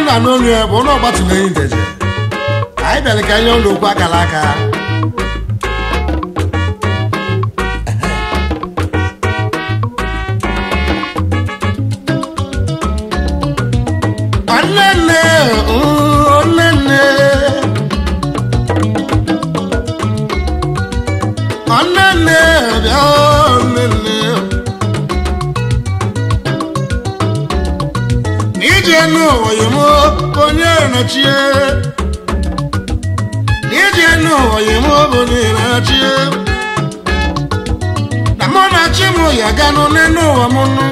na n'olu ya bụ ụlọ ọgbatụmenyi ndeje anyị bịara ka nye ụlọ okwu akara aka Onnenne, mm, onnenne. Onnenne, bịa onnenne. Ije n'ụwa yi mụ onye nọchie. Ije n'ụwa yi mụ bụ onye nọchie. Na mụ na chi mụ ya ganụ n'elu ụwa mụ nụ.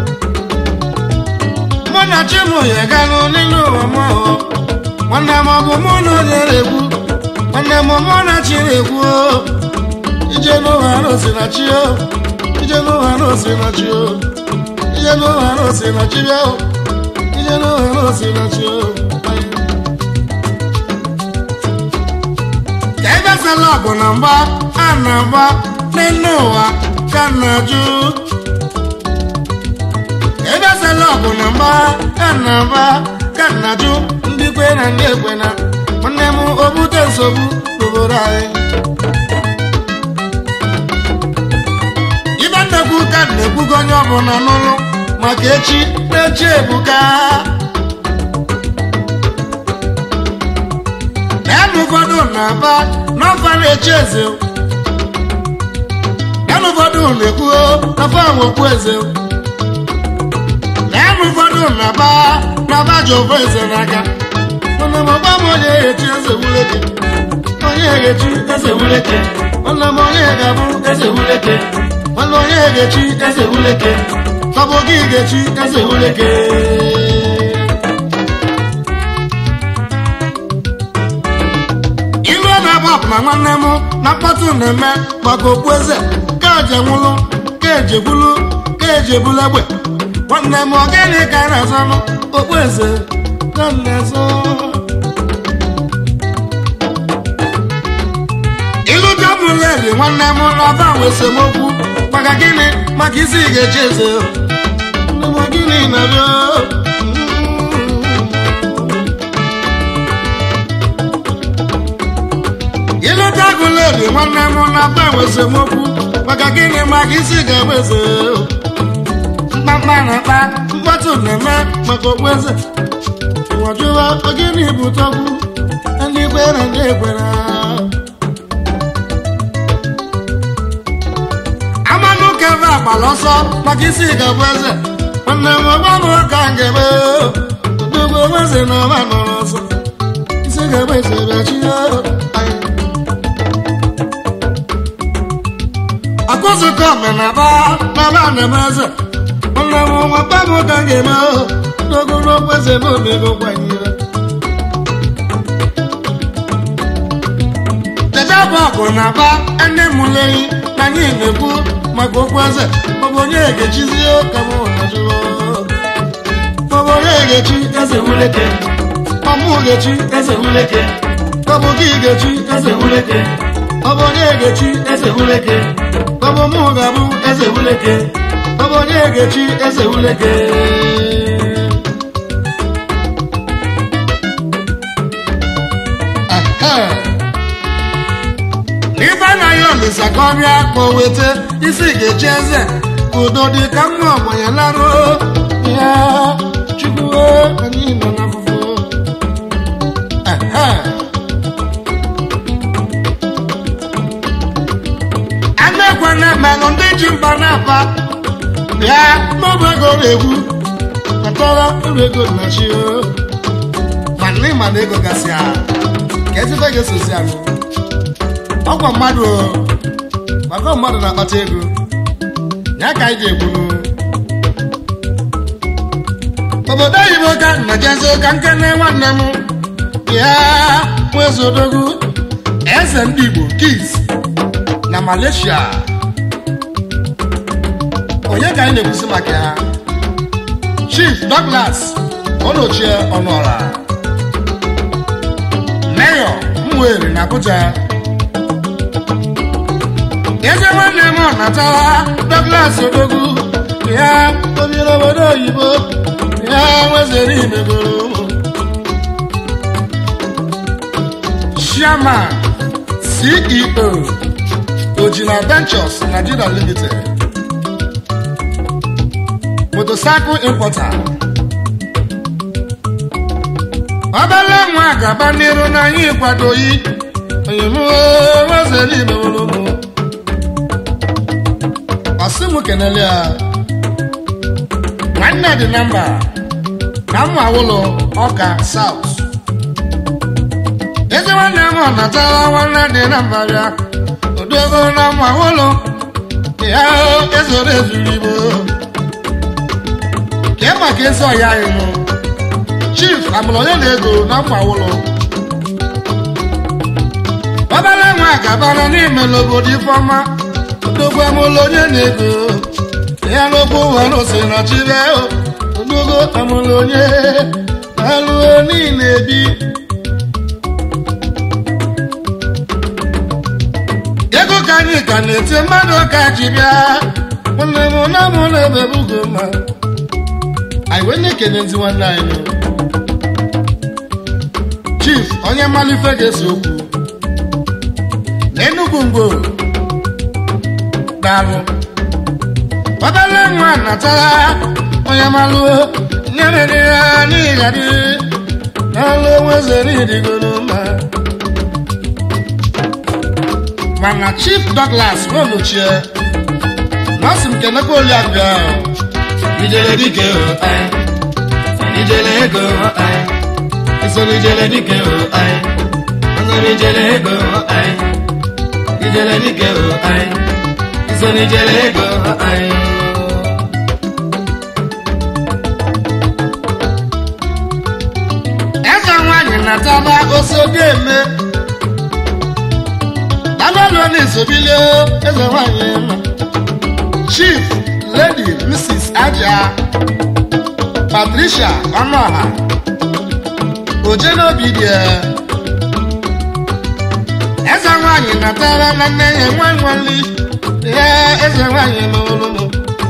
mụ na chimụ ya ganụ n'elu ụwa m ọhụ nwanne m ọ bụ mụ na onye na-ekwu nwanne m mụ na chi na-ekwu o. ije n'ụwa na osi na chi o ije n'ụwa na osi na chi o ije n'ụwa na osi na chi bịa o ije n'ụwa na osi na chi o ka ebe sala bụ na mgba a na-agba n'elu ụwa ka na-ajụ ebe sala ọgụ na mgba ka na-agba ka na-ajụ ndị kwe na ndị ekwe na nwanne m obute nsogbu n'obodo anyị ibe nnekwu ka na-ekwugo onye ọbụla n'ụlọ maka echi na-echi ebuka naanị ụfọdụ na-aba n'ọfa na-echi eze naanị ụfọdụ na-ekwuo n'ọfa nwekwu eze naanị ụfọdụ na-aba n'ọba ji ofe eze n'aka mana m ọgba m onye echi eze wuleke onye ga-echi eze wuleke nwanne m onye ga-abụ eze wuleke nwanne onye ga-echi eze wuleke tọbụ gị ga-echi eze wuleke ilu ọ na-agba ọpụna nwanne m na mkpọtụ na-eme maka okpu eze ka eje nwụlụ ka eje gwulu ka eje bulu egbe nwanne m ọ gịnị ka a na-azọnụ okpu eze ka m na-azọ ilu jọbụleri nwanne m n'ọba nwe esemokwu maka gịnị maka isi ị ga-echi eze nne m gịnị na-abịa ilu jọbụleri nwanne m n'ọba nwe esemokwu maka gịnị maka isi ga-agba eze mkpamkpa na-akpa mkpọtụ na-eme maka okpueze nwajụwa ogene bụ tọgbu ndị kwere ndị ekwere amanụ keve agbala ọsọ maka isi ga-abụ eze nwanne m ọgbanụ ka m ga-eme dogo eze na ọma nọrọ ọsọ isi ga-abụ eze bịachi akụzụkọ omenaba n'aba na-eme eze nwanne m nwa kpabụ ka m ga-eme n'ogologo eze na omego kwanyere Dejabụ ọgụ na-aba ndị mụleyi na anyị na-ekwu maka okwu eze maọbụ onye ga-echizie ka m na-ajụọ maọbụ onye ga-echi eze wuleke ọmụ ga-echi eze wuleke maọbụ gị ga-echi eze wuleke maọbụ onye ga-echi eze wuleke maọbụ mụ ga-abụ eze wuleke maọbụ onye ga-echi eze wuleke ife anaghị olisa ka ọ bịa ka o weta isi ga-echi eze ka udo dị ka mma ọgbanye larụ ya chukwu anyị nọ n'afụfụ anekwe na-emenụ ndị ji mba na-apa bịa n'ọbụ ego na-egwu kpatara uru ego na chi mana ịma na ego gasị a ka ezife ga-esozi ahụ ọkwa mmadụ o maka mmadụ na-akpata ego ya ka anyị ga-egbunu obodo oyibo ka najezi ka nkene nwanne m ya nwezodogwu eze ndị igbo kis na malaysia onye ka anyị na-ekwusi maka ya chief douglas onochie ọnụọra mayor mwere na abuja eze nwanne m natara douglas odogwu ya obiri obodo oyibo ya nwezere imegoro ụmụ chairman ceo ojina ventures nigeria limited motorcycle importer ọbala nwa gaba n'iru n'anya ịkwadoghị onyemozelibewolomo ọsị m kenele ya nwanne dị na mba na mma awụlọ ọka saut eze nwanne m ọ natara nwanne dị na mba bịa odogo na mma awụlọ ya ezoro ezuru igbo ka ị maka ezi ọya anyị nụ chief amụrụ onye na-ego na mma awụlọ ọbara nwa gabara n'ime obodo ifeọma odogwu amụlụ onye na-ego ya n'okwu nwere ose na chibe odogo amụlụ onye alụọ niile bi ego ka anyị ka na-eti mmadụ ka ji bịa nwanne m na mụ na ebe bugo ma anyị wee na-ekene ndị nwanne anyị chief onye malife ga-ese okwu n'enugwu mgbo daalụ ọbala nwa natara onye malụ nyerere ya n'ịgadị n'alụ nweze n'ịdịgoro mma mana chief douglas n'olochie nọọsụ m kenekwa oliabịa ijele dike o ai ijele ego o ai isoro ijele dike o ai ọsọrọ ijele ego o ai ijele dike o ai isoro ijele ego o ai eze nwanyị nataba osodieme dabalụ na-esobilio eze nwanyị ma chief lady mrs aja patricia ọnụọha ojenaobi dị eze nwanyị natara na nne ya nwa nwali ya eze nwanyị mụrụmụ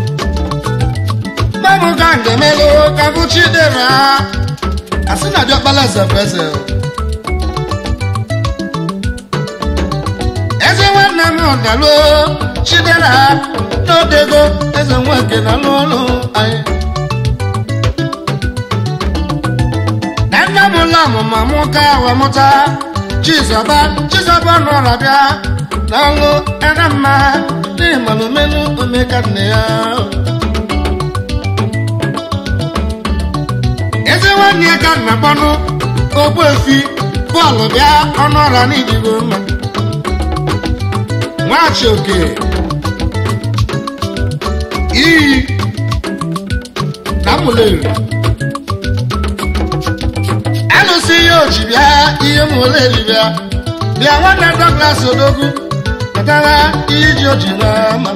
babụ ka ngemelụ ka bụ chidera asị na diọkpala zepeze eze nwanne m dalụ chidera n'odego eze nweke na n'ụlọ anyị na nne m ụlọ ọmụma mụ ka wee mụta chizọba chizọba nọrọ bịa n'ọlụ ere mma n'ịmalụmenụ omeka nne ya eze nwanne ya ka nna kpọnụ ogbuefi bọọlụ bịa ọnụ ọra n'idigo mma nwachi oke iyi na mụleri alụsị ihe oji bịa ihe mụleri bịa bịa nwanne Douglas odogwu pụtara ihe ji oji n'ama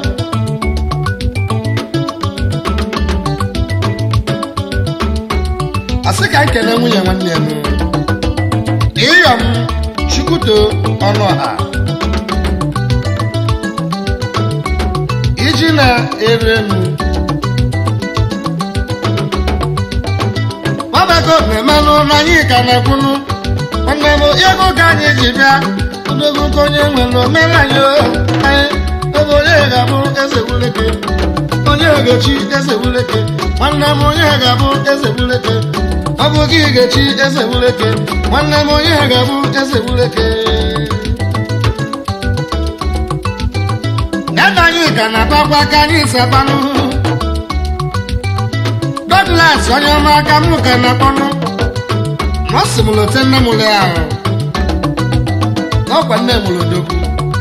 asị ka nkele nwunye nwanne m ịyọm chukwuto ọnụ ọha iji na-ere m ọbago na-emelụ na anyị ka na-ekwunu nwanne m ego ka anyị ji bịa odogo ka onye nwere omere anyị anyị ebe onye ga-abụ eze wuleke onye ga-echi eze wuleke nwanne m onye ga-abụ eze wuleke ọ bụ gị ga-echi eze wuleke nwanne m onye ga-abụ eze wuleke ebe anyị ka na-agbakwa ka anyị sabanụ Douglas onye ọma aka mụ ka na-akpọnụ ọ sị m lote nne m le ahụ n'ọkwa nne m lodogwu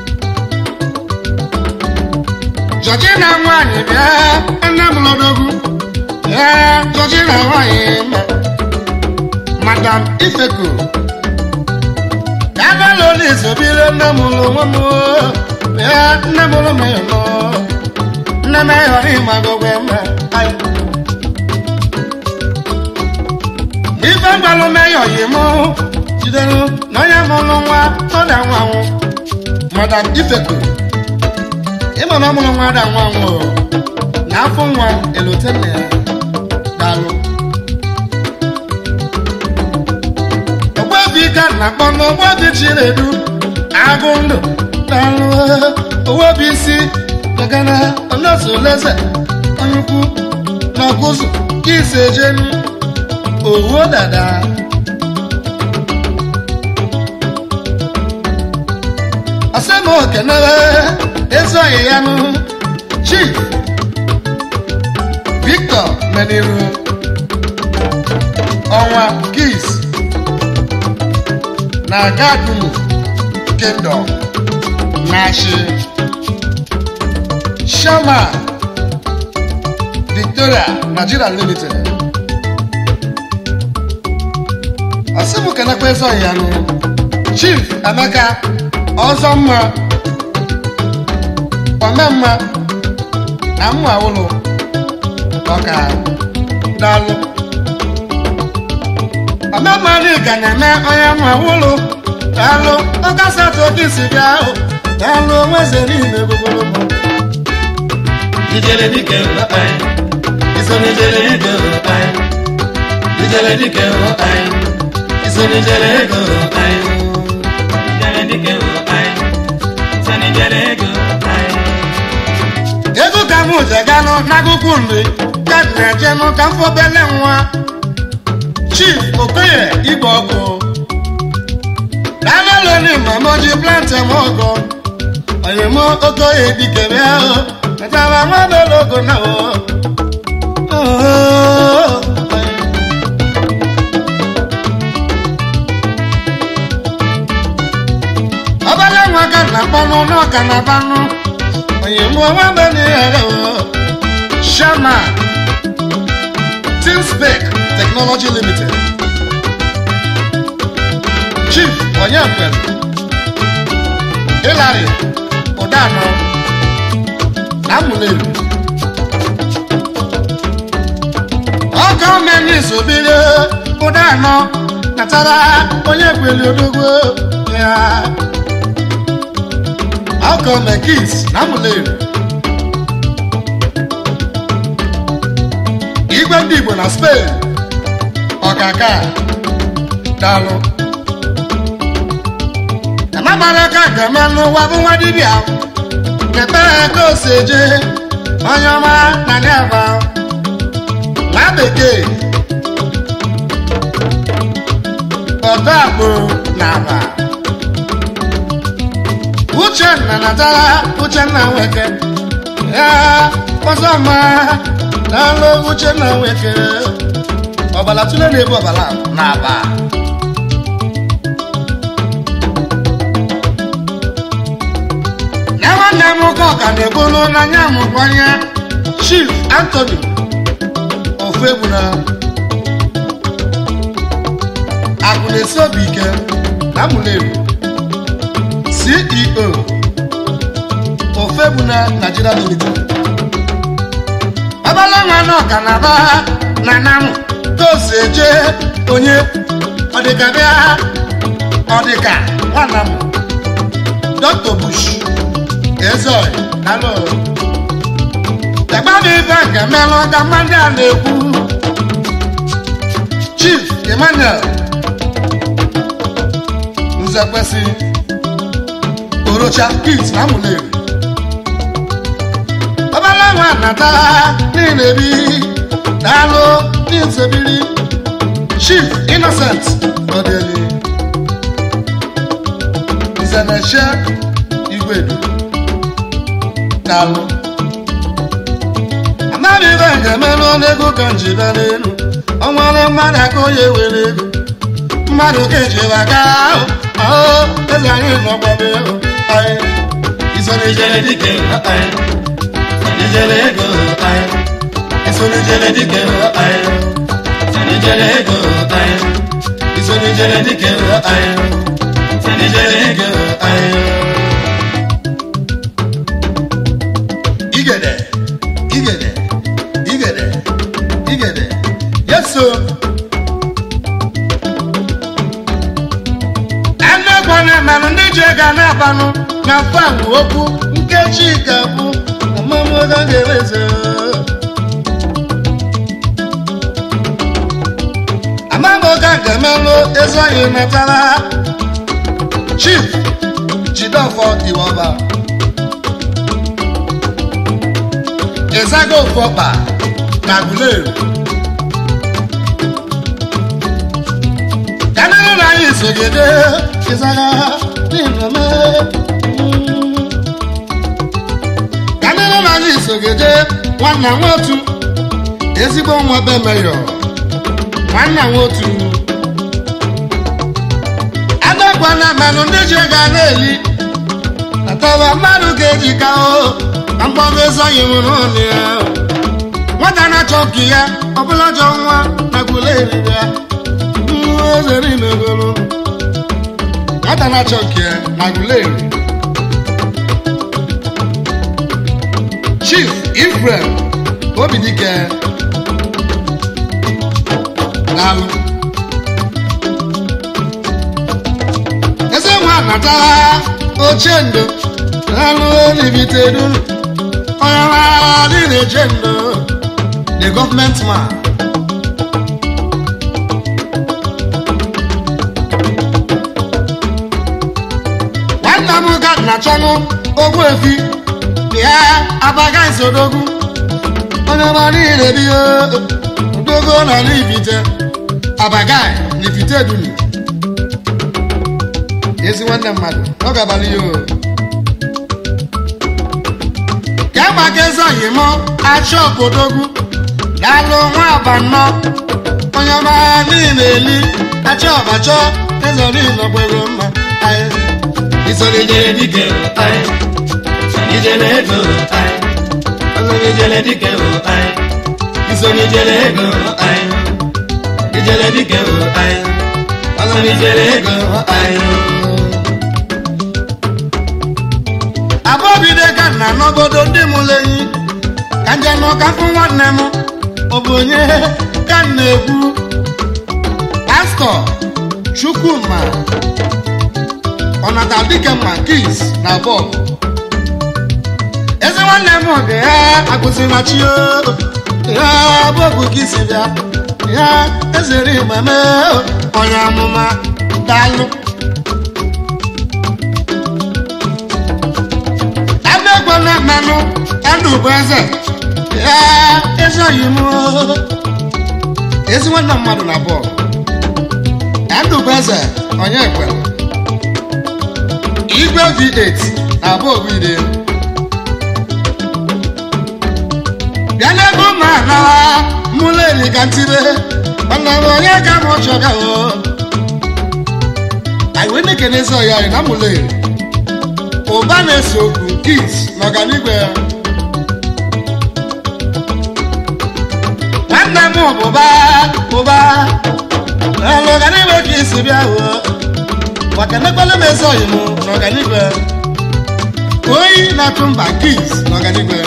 Georgina nwaanyị bịa nne m lodogwu ee Georgina nwaanyị ma Madam Ifeko ebe ụlọ na-esobire nne m ụlọ nwa m ee nne m ụlọ meyọ nọ nne m ịghọrọ ịmagogwe ma ife mgbalụ meyọ yi mụ jidere na onye mụrụ nwa tọda nwa nwụ Madam Ifeko ịma na ọ mụrụ nwa da nwa nwụ na afọ nwa elote nne ya daalụ ka na-akpọ n'ụgbọ dị chinedu agụ ndụ dalụ owebi isi magana ọnọsụ leze onyukwu n'ọkụzụ ise jenu owuo dada asema okenere ezoghị ya nụ chief victor meniru ọnwa kis na gadumu kingdom na-achị shama victoria nigeria limited ọsịbụ kenekwa ezoghị ya nụ chief emeka ọzọ mma omemma na mma ụlọ ọka daalụ omemma dịka na-eme onye mma ụlọ daalụ ọkasatụ oke isi bịa ahụ daalụ onweze niile gbogbologbo ijele dike o ai iso n'ijele ego o ai ijele dike o ai iso n'ijele ego o ai ijele dike o ai iso n'ijele ego o ai ego ka m je ganụ n'akụkụ nri ka m na-ejenụ ka m fobele nwa chief okoye igbe ọkụ daalụlụni mamoji plante m ọgọ oyemo okoye dikere ahụ metara nwadologo na o ọbara nwa ka na-akpanụ n'ọka na banụ oyemo nwabeni ere o shama tinspec technology limited chief onyekwere hilary ụdanọ na mụleru ọkọ menis obere ụdanọ natara onye kweli odogwo ya ọkọ mekis na mụleru igwe ndị igbo na spain ọkaka dalụ amamara ka ga-eme n'ụwa bụ nwa dibịa kepere ka o si eje onye ọma na n'aba nwa bekee ọdọ akpụ na aba uchenna natara uchenna nweke ya ọzọ ma n'alụ uchenna nweke ọbala tụle na-ebu ọbala na aba na nwanne m nwoke ọka na-ebulu n'anya mụkwanye chief anthony ofegbuna akụ na-esi obi ike na mụleru ceo ofegbuna nigeria limited ọbala nwa na ọka na aba na namụ tosi eje onye ọdịka bịa ọdịka nwanna m dr bush ezoy alo ẹgbẹ́ mi fẹ́ kẹ̀mẹ́ lọ ká mọ́ndé àlékú chief emmanuel nzekwesi orocha kit namulere ọbaláwọn ànàtà ní ìrèbí dáló ní ìsèbírí chief innocent ọdẹni ìsẹ̀nẹ̀ṣẹ́ igwedu daalụ amaghị ibe nke merụ n'ego ka njibe n'elu ọnwere mmadụ aka onye were ego mmadụ ka ejiwa ga ahụ ahụ eze anyị nọgbabe ego anyị iso n'ijele dike o ai iso n'ijele ego o ai iso n'ijele dike o ai iso n'ijele ego o ai iso n'ijele dike o ai iso n'ijele ego o ai igede igede igede igede yeso enegwa na-emelụ ndị ji ego na-abanụ na fanụ okwu nkechi ga-abụ ọmụmụga ga-eweze amamoga ga-emelụ ezoghị metara chief jidofọ iwọba ịzaga ofu ọkpa na guleru kanịrị na anyị sogide ịzaga n'inome kanịrị na anyị sogide nwanna nwotu ezigbo nwa be meyọ nwanna nwotu adakwana mmanụ ndị ji ga na-eli atọba mmadụ ga-eji ka o na mgbọba ezoghị nwụrụ ọnụ ya nwata na-achọ nke ya ọbụla jọ nwa na gwule eriri ya nwa ezere imegoro nwata na-achọ nke ya na gwule eri chief ifrem obidike daalụ eze nwa natara oche ndo daalụ olibite duru onye maara dị na-eche ndo the government man nwanna m ga na-achọnụ ogbu efi ya abaga nsodogwu onye mara ire dị odogo na n'ibite abagai n'ibite dunu ezi nwanne mmadụ ọ ga-abalị ya o ka gbaga eze oyim achọ obodogwu daalụ nwa abanọ onye mara niile eli achọ ọbachọ eze niile kwere mma anyị Isoni jele dike o ai. Sani jele ego o ai. Asani jele dike o ai. Isoni jele ego o ai. Ijele dike o ai. Asani jele ego o ai. abọbide ka nna n'obodo ndị mụrụ enyi ka nje n'ụka fụ nwanne m ọ bụ onye ka m na-ekwu pastọ chukwuma ọnata dike ma kis na bọb eze nwanne m oge ya akụzina chi o ya bọbụ ka isi bịa ya ezere igbame onye amụma daalụ adégbọnà mẹnu ẹnu bẹsẹ ya ezoghị m ezi nwanne mmadụ na bọl ẹnu bẹsẹ onye ekwere igwe v8 na bọọlụ ide bịa n'ebe ụmụ anawa mụlụ eri ka ntire nwanne m onye ka m chọga o anyị wee na-ekene ezi ọya anyị na mụlụ eri ụba na-ese okwu kit n'ọganigwe ya nwanne m bụba bụba n'ọganigwe ka isi bịa hụ maka nekwala m eze oyi m n'ọganigwe oyi na-atụ mba kit n'ọganigwe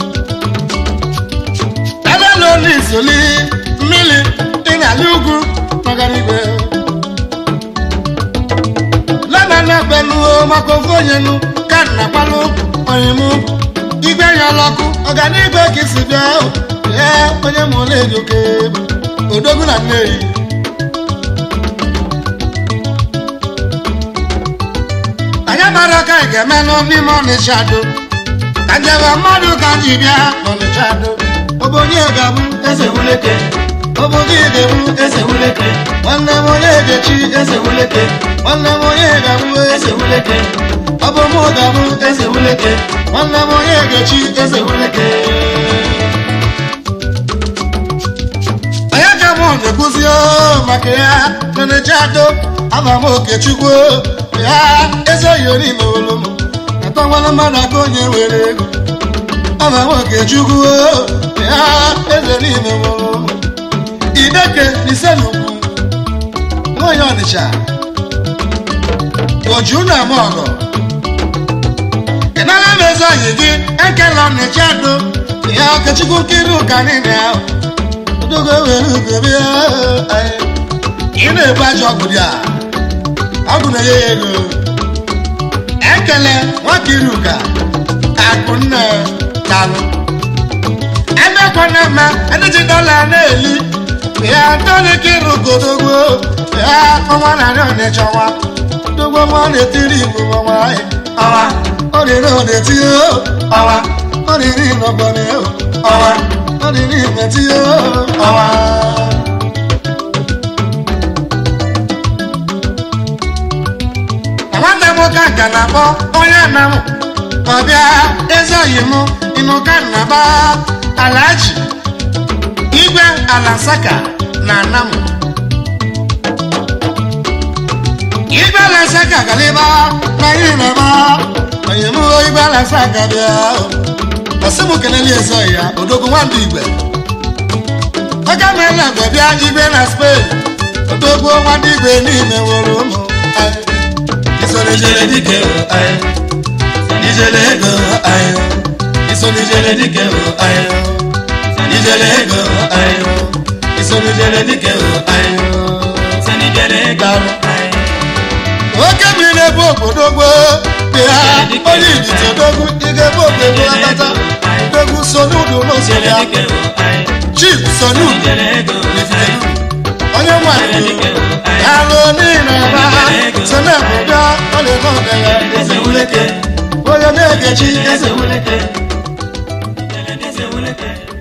ebe na olu isoli mmiri ịnyali ugwu n'ọganigwe lana na beluo maka ofu onye nu ka nna gbalụ oyimu igwe nyala ọkụ ọganigwe ka isi bịa ee onye ma ole eji oke odogwu na nneyi anyị mara ka anyị ga-emenụ n'ime ọnịcha do ka njebe mmadụ ka ji bịa n'ọnịcha do obonye ga-abụ eze wuleke obodo ga-ebu Ese wuleke, nwanne m onye ga-echi ese wuleke, nwanne m onye ga-abụ eze ese wuleke, ọ bụ mụ ga-abụ ese wuleke, nwanne m onye ga-echi eze ese wuleke. onye ka mụ na-ekwuzi o maka ya neneche ado ama m okechukwu ya eze oyori n'olu m atọnwala mmadụ aka onye were ego ama m okechukwu ya eze n'ime mụrụ m ideke n'ise n'ugwu nwanyị ọnịcha oju na ama ọgọ ị nara m eze oyi gị ekela ọnịcha ado ya okechukwu nkiri ụka niile ahụ odogo were ugobe ị na-ebu ajọ ọgwụ dị a ọgwụ na-enye ya ego ekele nwakiri ụka akụ nne dalụ emekwana eme ndị ji dọla na-eli ya tolikiri godogbo ya ọnwa narị ọnịcha ọnwa dogbo ọnwa na-etiri igbo ọnwa ọnwa ọ dịrị ọ na-etinye ọnwa ọ dịrị n'ọgbọnị ọnwa ọ dịrị imetinye ọnwa nwanne m ka nka na-akpọ onye nna m ka ọ bịa eze oyi m ịnụka nnaba alaji igwe alasaka na anam igwe alasaka galiba na ihe na-ema onye m igwe alasaka bịa ọsị m kelele eze oyi ya odogwu nwandụ igwe oge mere mgbe bịa igwe na spain odogwu nwandụ igwe n'ime nwere ụmụ anyị Isoni jele dike o aye. Sani jele ego o aye. Isoni jele dike o aye. Sani jele ego o aye. Isoni jele dike o aye. Sani jele ego o aye. oke mmiri na-ebu obodo dị ha onye idite odogwu ị ga-ebu obodo akata odogwu so n'udu n'ụzọ Jele ya dike o aye. chief so Sani n'udu jele ego o aye. onye nwanyị alụ niile ebe ha so na-ebudo ọ na-eme ọdịya Eze wuleke. onye na-egechi eze Eze wuleke. Eze wuleke.